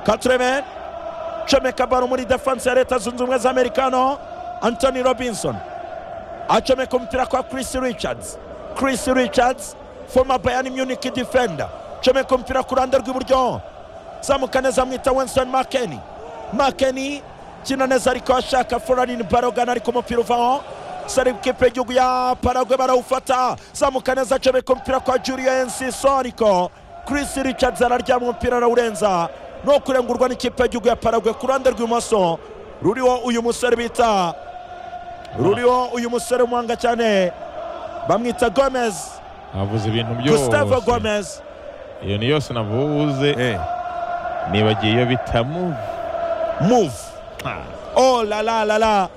katureme comeka kabaro muri defanse ya leta zunze ubumwe za amerika hano antoni robinson acomeka umupira kwa Chris richards Chris richards foma bayani munich defender comeka umupira ku ruhande rw'iburyo zamuka neza amwita Winston makeni makeni kina neza ariko ashaka foranini barogana ariko umupira uvaho sari kipe y'igihugu ya paragwe barawufata zamuka neza acomeka umupira kwa juriyensi soriko Chris richards araryama umupira arawurenza no kurengurwa n'ikipe y'igihugu ya paragwe ku ruhande rw'imoso ruriho uyu musore bita ruriho uyu musore w'umuhanga cyane bamwita gomez navuze ibintu gustavo byose gomez iyo ni yose navuze nibagiye iyo bita move move oh la la la la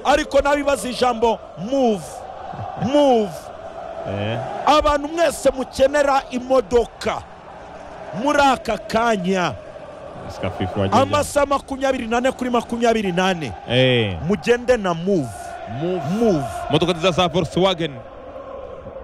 ariko nabibaza ijambo move move Eh, abantu mwese mukenera imodoka muri aka kanya sika fifu wagiye amasaha makumyabiri nane kuri makumyabiri nane Eh, mugende na move move move modoka nziza za volkswagen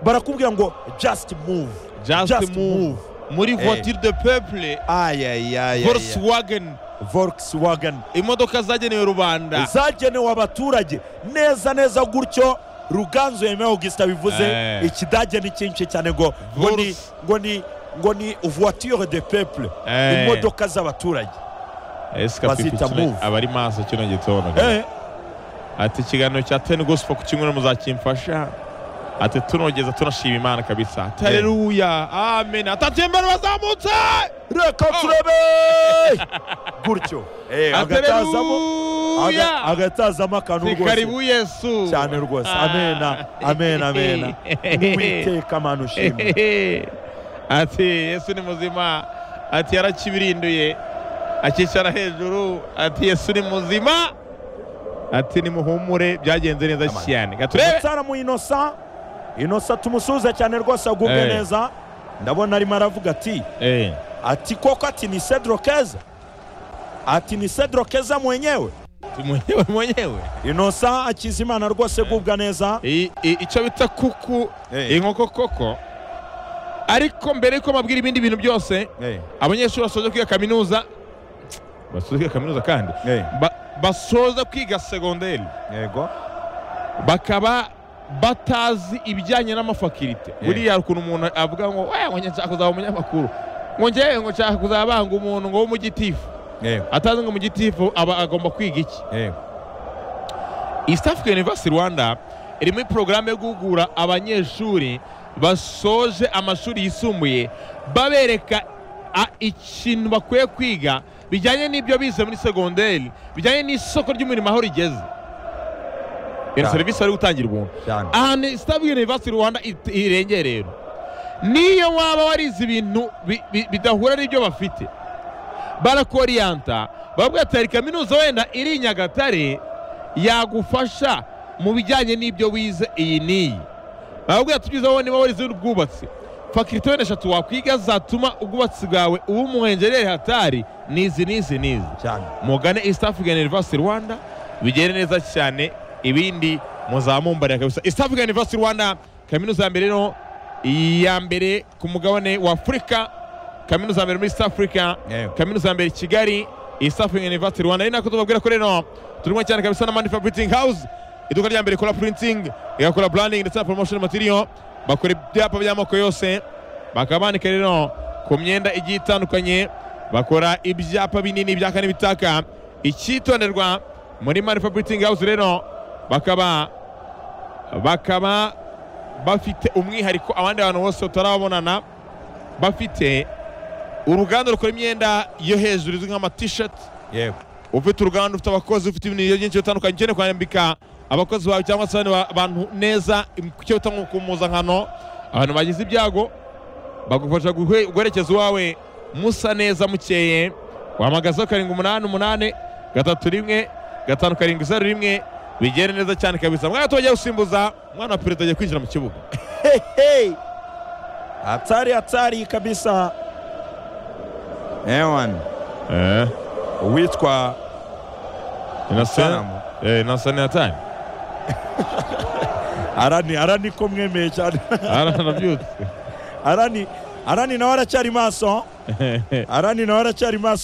barakubwira ngo just move just, Just move. move. muri Eh. voiture de peuple ayayaya volkswagen volkswagen imodoka zagenewe rubanda zagenewe abaturage neza neza gutyo ruganzu yemewe augustin bivuze Eh. ikidage ni cyinshi cyane ngo ngo ni Volks. ngo ni ngo ni voiture de peuple Eh. imodoka z'abaturage Eh, sika fifu bazita kino- move. abari maso kino gitondo Eh, ati ikiganiro cya teni gospel ku kimwe no muzakimfasha ati tunogeza tunashima imana kabisa ati haleluya amen atatembera bazamutse reka turebe gutyo Eh, agatazamo aga- haleluya agatazamo akantu Ati rwose karibu yesu cyane rwose Ah. amena amena amena uwiteka mana ushimwe ati yesu ni muzima ati yarakibirinduye akicara hejuru ati yesu ni muzima ati nimuhumure byagenze neza Amen. cyane gaturebe umutsara mu inosa inosa tumusuhuze cyane rwose agubwe Eh. neza ndabona arimo aravuga ati Eh, ati koko ati ni Cedro Keza ati ni Cedro Keza mwenyewe mwenyewe mwenyewe inosa akizimana rwose gubwa neza I- i- icyo bita kuku Eh. inkoko koko ariko mbere yuko mabwira ibindi bintu byose abanyeshuri basoje kwiga kaminuza basoje kwiga kaminuza kandi ba- basoza kwiga segonderi yego bakaba batazi ibijyanye n'amafakirite buriya hari ukuntu umuntu avuga ngo "Eh, ngo njye nshaka kuzaba umunyamakuru ngo njyewe ngo nshaka kuzabanga umuntu ngo w'umugitifu yego atazi ngo umugitifu aba agomba kwiga iki East African University Rwanda irimo porogaramu yo guhugura abanyeshuri basoje amashuri yisumbuye babereka a- ikintu bakwiye kwiga bijyanye n'ibyo bize muri segonderi bijyanye n'isoko ry'umurimo aho rigeze iyo Cyane. serivisi bari gutangira ubuntu cyane ahantu East African University Rwanda it- irengeye rero niyo waba warize ibintu bi- bi- bidahura n'ibyo bafite barakoriyanta bavuga ati hari kaminuza wenda iri i nyagatare yagufasha mu bijyanye n'ibyo wize iyi n'iyi bavuga ati tugize wowe niba warize ubwubatsi fakirite wenda eshatu wakwiga zatuma ubwubatsi bwawe uba umuhengerere hatari n'izi n'izi n'izi cyane mugane East African University Rwanda bigere neza cyane ibindi muzamumbarira kabisa East African University Rwanda kaminuza ya mbere no ya mbere ku mugabane wa Afurika kaminuza ya mbere muri East Africa Yego. kaminuza ya mbere i Kigali East African University Rwanda ari nako tubabwira ko rero turimo cyane kabisa na Manifa Printing House iduka rya mbere rikora printing rigakora branding ndetse na promotion material bakora ibyapa by'amoko yose bakaba banika rero ku myenda igiye itandukanye bakora ibyapa binini byaka n'ibitaka icyitonderwa muri Manifa Printing House rero bakaba bakaba bafite umwihariko abandi bantu bose utarabonana bafite uruganda rukora imyenda yo hejuru izwi nk'amatisheti yego ufite uruganda ufite abakozi ufite ibintu byinshi bitandukanye ukeneye kwambika abakozi bawe cyangwa se abandi ba- bantu neza icyo bita nko ku mpuzankano abantu bagize ibyago bagufasha guhe- guherekeza uwawe musa neza mukeye wahamagaza karindwi umunani umunani gatatu rimwe gatanu karindwi zeru rimwe bigere neza cyane kabisa mwana tuba gusimbuza mwana wa perezida agiye kwinjira mu kibuga hehe hatari hatari kabisa ewan eh uwitwa Sanamu. eh nasani atani arani arani ko mwemeye cyane aranabyutse arani arani nawe aracyari maso arani nawe aracyari maso